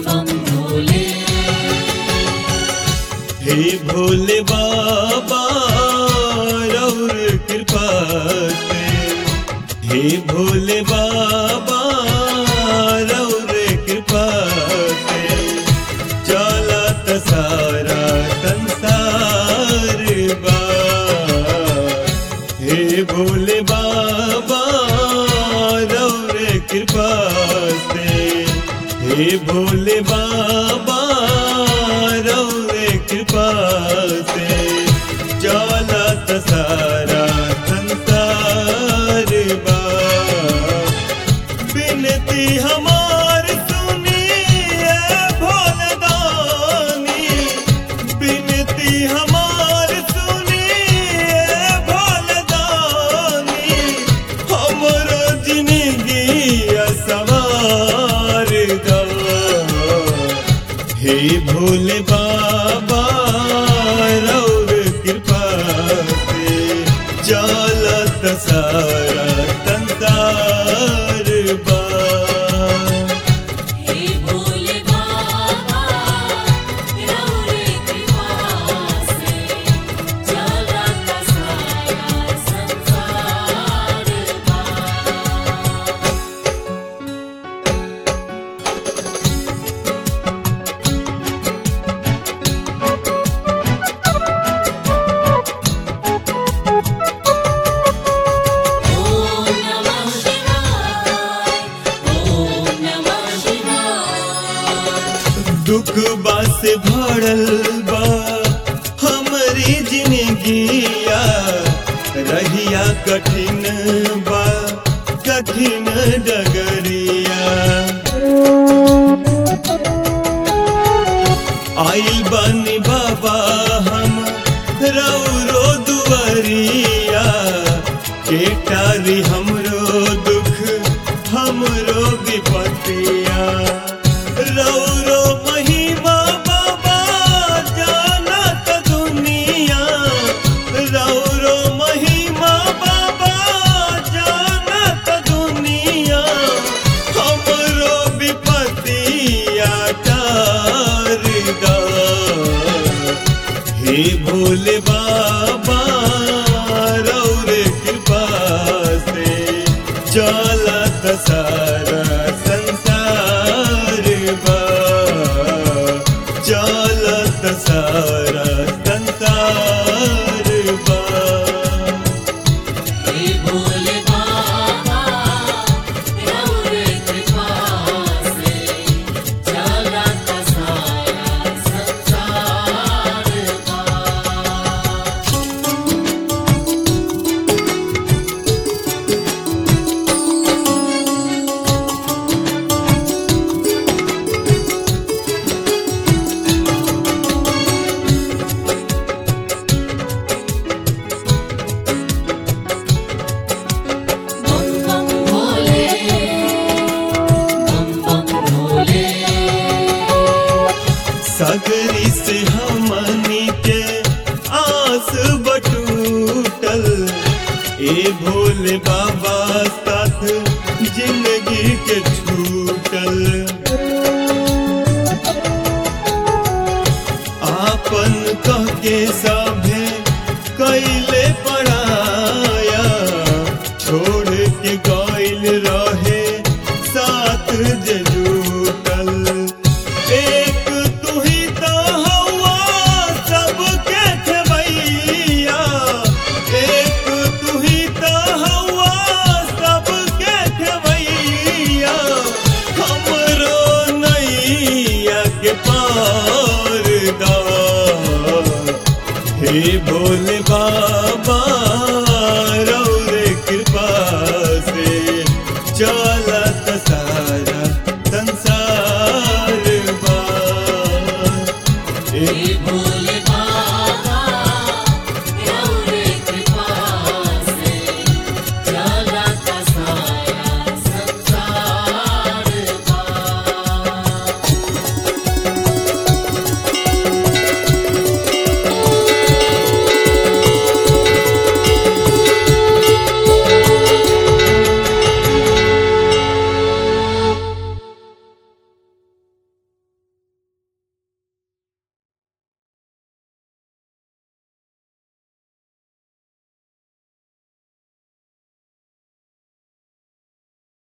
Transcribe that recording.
बम भोले हे भोले बाबा रौर कृपा से हे भोले बाबा रौर कृपा से चलत सारा संसार बा हे भोले बाबा रौर कृपा से हे भोले बाबा रौर कृपा से चलत सारा संसार बा बिनती हमार सुनिए भोलदानी बिनती हमार सुनिए भोलदानी हमर जिंदगी सवार दा हे भोले बाबा रौर कृपा से चलत सारा संसार बा हे भोले बाबा रौरे कृपा से चलत सारा संसार बा ॐ नमः शिवाय ॐ नमः शिवाय दुख बास भरल बा हमरी जिंदगिया रहिया कठिन बा कठिन डगरिया आइल बानी बाबा हम रौरो दुआरिया केटारी हमरो दुख हमरो विपतिया रौरो महिमा बाबा जानत दुनिया रौरो महिमा बाबा जानत दुनिया हमरो विपतिया टारदा हे भोले बाबा रौर कृपा से चलत सारा संसार बा चलत सारा संसार बा हे भोले बाबा रौरे कृपा से चलत सारा संसार बा बम बम भोले बम बम भोले सगरी से हमनी के आस बटूटल ए भोले बाबा साथ जिंदगी के छूटल आपन कह के सभे कैले पढ़ाया छोड़ के गइल रहे साथ जे जुटल एक तू ही तो हवा सबके खेवैया एक तू ही तो हवा सबके खेवैया हमरो नैया के पार दा हे भोले बाबा